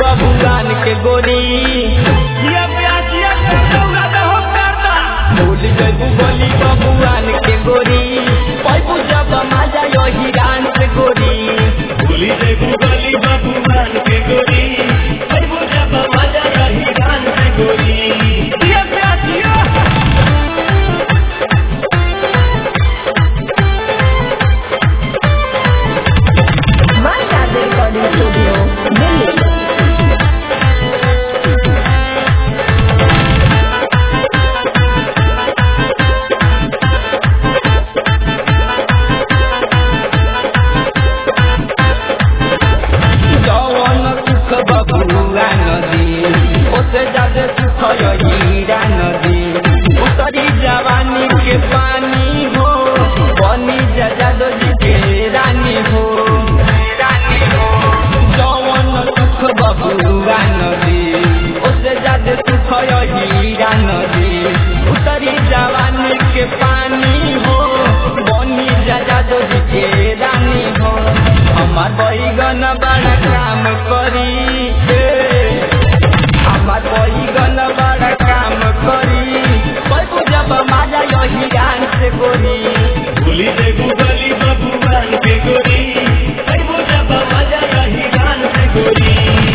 बबुआन के गोरी जिया प्यासिया के दौड़ा दे हो करदा भूल जैबू गली बबुआन के गोरी पैबू जब मजा यो हिरान से गोरी भूली दे गली बबुआन के गोरी आई बुझा मजा रही गान से गोरी जिया प्यासिया Marca Recording Studio, Delhi. जवन सुख बबुआ नदी ओसे ज्यादा सुख यो हीरा नदी उतरी जवानी के पानी हो बनी जजादो जी के रानी हो रानी हो जवन सुख बबुआ नदी ओसे ज्यादा सुख यो हीरा नदी उतरी जवानी के पानी हो बनी जजादो जी के रानी हो हमार बैगन बड़ा काम करी ए, हमार बैगन बड़ा काम करी पैबू जब माजा यही गान से गोरी भूली दे गली बबुआन के गोरी आई बुझा मजा रही गान से गोरी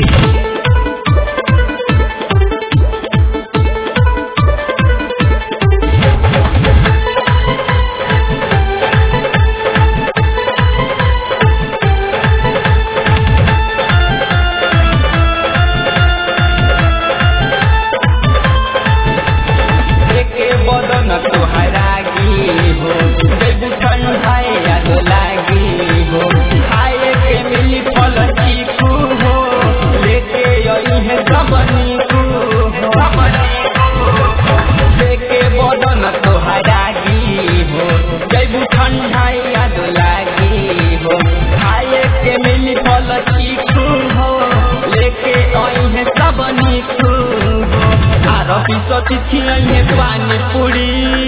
एके बदन तोहरा गी हो जैबू ठंडाए याद लागी हो खाए के मिली फल चीकू हो लेके आई है सब नीकू हो एके बदन तोहरा गी हो जैबू ठंडाए याद लागी हो खाए के मिली फल चीकू हो लेके आई है सब नीकू हो आरती सती छियै पानी पूरी